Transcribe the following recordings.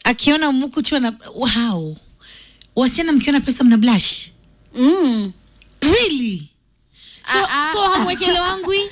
akiona mukuchu ana wow wasichana mkiona pesa mna blush mm. really so, Ah, ah. so hamwekele wangu hii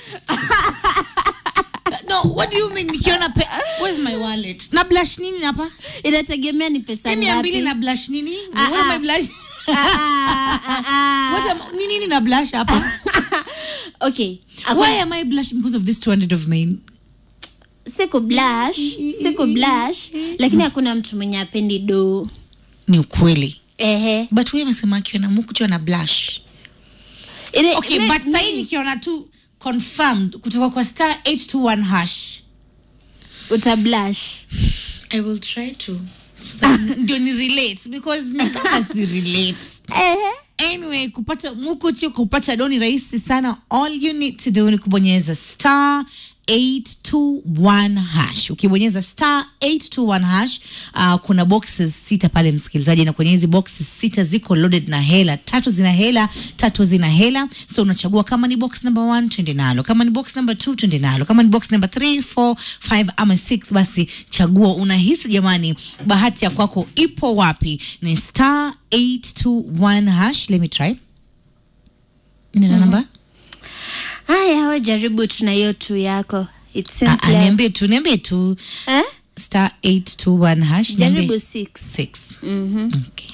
no what do you mean nikiona pe where's my wallet na blush nini hapa inategemea ni pesa Hii mia mbili ngapi na blush nini Ah, what am I ah. blush Ah, ah, ah, ah. what am ni nini na blush hapa okay why am I blushing because of this 200 of mine siku blush siku blush lakini hakuna mtu mwenye apendi do ni ukweli ehe but wewe amesema akiona mukuchu ana blush Ile- okay me- but me- sahii nikiona tu confirmed kutoka kwa star 821 hash uta blush i will try to so that ndio ni relate because ni kama si relate ehe anyway kupata mukuchi kupata doni rahisi sana all you need to do ni kubonyeza star 821 hash ukibonyeza star 821 hash uh, kuna boxes sita pale msikilizaji na kwenye hizi boxes sita ziko loaded na hela tatu zina hela tatu zina hela so unachagua kama ni box number 1 twende nalo kama ni box number 2 twende nalo kama ni box number 3 4 5 ama 6 basi chagua unahisi jamani bahati ya kwako ipo wapi ni star 821 hash let me try nina namba haya we jaribu tuna hiyo tu yako it Ah, seems ah, like niambie tu niambie tu eh? star 821 hash jaribu niambie six six Mhm.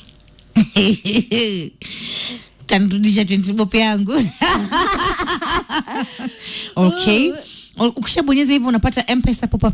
okay tanirudisha 20 bob yangu okay ukishabonyeza hivyo unapata mpesa pop